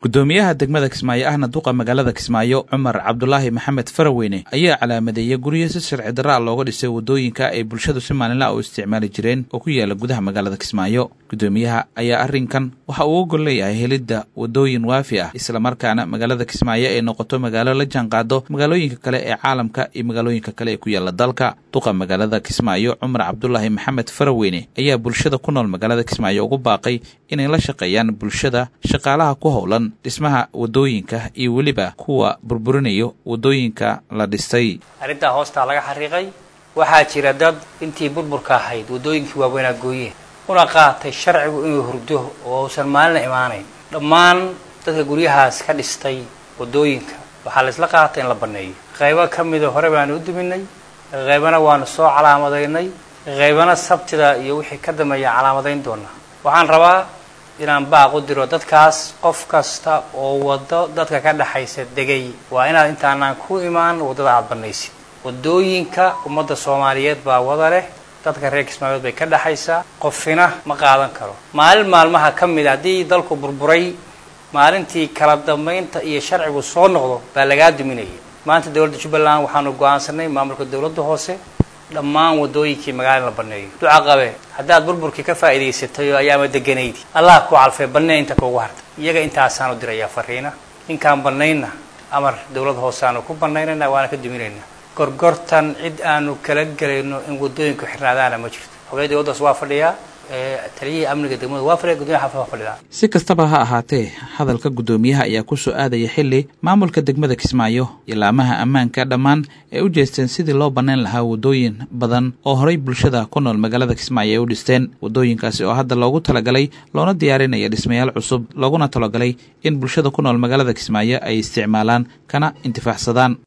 gudoomiyaha degmada kismaayo ahna duqa magaalada kismaayo cumar cabdulaahi maxamed faraweyne ayaa calaamadeeyey guryo si sharci darra looga dhisay waddooyinka ay bulshadu si maalinla u isticmaali jireen oo ku yaala gudaha magaalada kismaayo gudoomiyaha ayaa arrinkan waxa uu ogol leeyahay helidda waddooyin waafi ah islamarkaana magaalada kismaayo ay noqoto magaalo la jaanqaado magaalooyinka kale ee caalamka iyo magaalooyinka kale ee ku yaala dalka duqa magaalada kismaayo cumar cabdulaahi maxamed faraweyne ayaa bulshada ku nool magaalada kismaayo ugu baaqay inay la shaqeeyaan bulshada shaqaalaha ku howlan dhismaha waddooyinka iyo weliba kuwa burburinayo waddooyinka la dhistay arrintaa hoostaa laga xariiqay waxaa jira dad intii burburka ahayd waddooyinkii waaweynaa gooyeen una qaatay sharcigu inuu hurdo oo uusan maalina imaanayn dhammaan dadka guryahaas ka dhistay waddooyinka waxaa la isla qaatay in la banneeyo qaybo ka mida hore baanu u duminay qaybana waanu soo calaamadaynay qaybana sabtida iyo wixii ka dambeeya calaamadayn doonaa waxaan rabaa inaan baaq u diro dadkaas qof kasta oo waddo dadka ka dhexaysa degay waa inaad intaanaan ku imaan waddada aada bannaysid waddooyinka ummadda soomaaliyeed baa wada leh dadka reer kismaayood bay ka dhexaysaa qofina ma qaadan karo maalin maalmaha ka mid haddii dalku burburay maalintii kala dambaynta iyo sharcigu soo noqdo baa lagaa duminaya maanta dowladda jubbaland waxaanu go-aansanay maamulka dowladda hoose dhammaan waddooyinkii magaalada la banneeyo duca qabe haddaad burburkii ka faa'iidaysatay oo ayaama deganaydi allah ku calfee bannee inta kuugu harta iyaga intaasaanu dirayaa fariina ninkaan bannaynna amar dowlad hoose aanu ku bannaynayna waana ka duminaynaa gorgortan cid aanu kala gelayno in waddooyinku xirnaadaana ma jirto hogey dowladdaas waa fadhiyaa taliyihii amniga degmada waa fadhiya gudomiya xaafad waa fadhidaa si kastaba ha ahaatee hadalka guddoomiyaha ayaa ku soo aadaya xilli maamulka degmada kismaayo ilaamaha ammaanka dhammaan ay u jeesteen sidii loo bannayn lahaa waddooyin badan oo horay bulshada ku nool magaalada kismaayo ay u dhisteen waddooyinkaasi oo hadda loogu talagalay loona diyaarinaya dhismayaal cusub looguna talagalay in bulshada ku nool magaalada kismaayo ay isticmaalaan kana intifaacsadaan